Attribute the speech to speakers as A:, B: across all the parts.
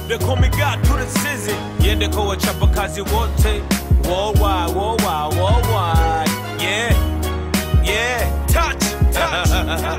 A: they call me God to the sizzy. Yende kwa wachapakazi wote. Worldwide, worldwide, worldwide. Yeah, yeah. Touch, touch.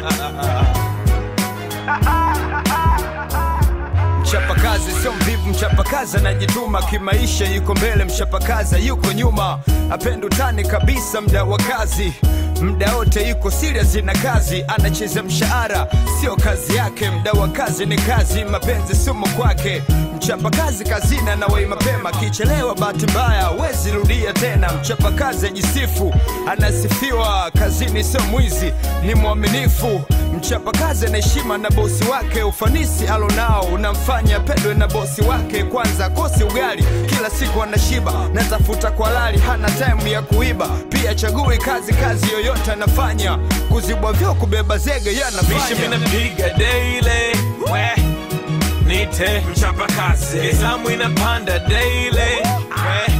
B: Mchapakazi sio mvivu, mchapakazi anajituma kimaisha, yuko mbele, mchapakazi yuko nyuma, apenda utani kabisa, mda wa kazi mda wote yuko serious na kazi, anacheza mshahara sio kazi yake, mda wa kazi ni kazi, mapenzi sumu kwake. Mchapakazi kazini anawai mapema, kichelewa bahati mbaya wezi rudia tena. Mchapakazi ajisifu, anasifiwa kazini, sio mwizi, ni mwaminifu. Mchapakazi ana heshima na bosi wake, ufanisi alonao unamfanya pendwe na bosi wake. Kwanza kosi ugali, kila siku anashiba, natafuta kwa lali, hana time ya kuiba. Pia chagui kazi, kazi yoyote anafanya, kuzibwa vyo, kubeba zege
A: Mishi
B: yanafanya.
A: minapiga daily. We. Nite mchapakazi. Nizamu inapanda daily. We.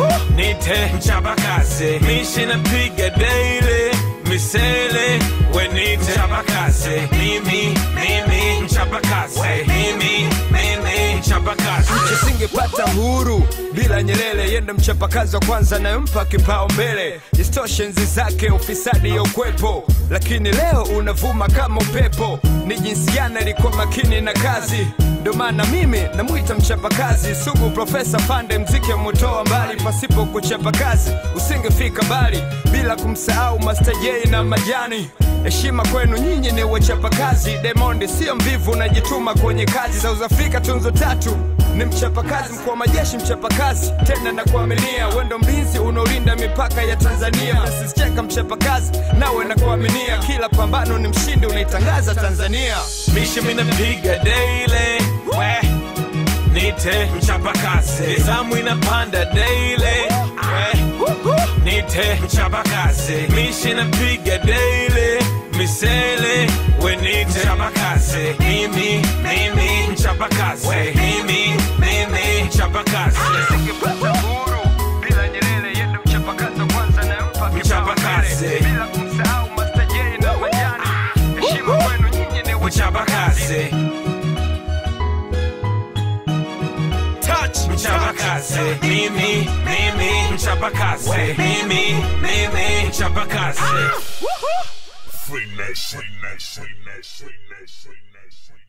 A: Nite mchapakazi. Mishi napiga daily. Misele. We nite mchapakazi. Mimi, mimi mchapakazi. Mimi, mimi mchapakazi.
B: Tusingepata uhuru bila Nyerere, yenda mchapakazi wa kwanza anayempa kipao mbele. Isitoshe enzi zake ufisadi ya ukwepo, lakini leo unavuma kama upepo. Ni jinsi gani alikuwa makini na kazi, ndo maana mimi namwita mchapakazi sugu. Profesa Fande mziki amutoa mbali, pasipo kuchapa kazi usingefika mbali, bila kumsahau Master J na Majani. Heshima kwenu nyinyi ni wachapakazi. Diamond sio mvivu, unajituma kwenye kazi za Uzafrika. Tunzo tatu ni mchapakazi, mkuu wa majeshi mchapakazi, tena na kuaminia wendo mlinzi unaolinda mipaka ya Tanzania. Nasicheka mchapakazi, nawe na kuaminia kila pambano ni mshindi, unaitangaza Tanzania.
A: Mishi minapiga daily. We. Nite mchapakazi. Nizamu inapanda daily. We. Nite mchapakazi. Mishi napiga daily. Misele. We nite mchapakazi. Mimi, mimi mchapakazi. Mimi, mimi mchapakazi.
B: Usingepata uhuru bila Nyerere, yendo mchapakazi wa kwanza anayempa
A: Mchapakazi.
B: kipaumbele. bila kumsahau Master J na Majani. Heshima kwenu nyinyi ni
A: Mchapakazi. Touch mchapakazi. Mimi, mimi mchapakazi. Mimi, mimi mchapakazi.
C: Free nation, nation, nation, nation, nation.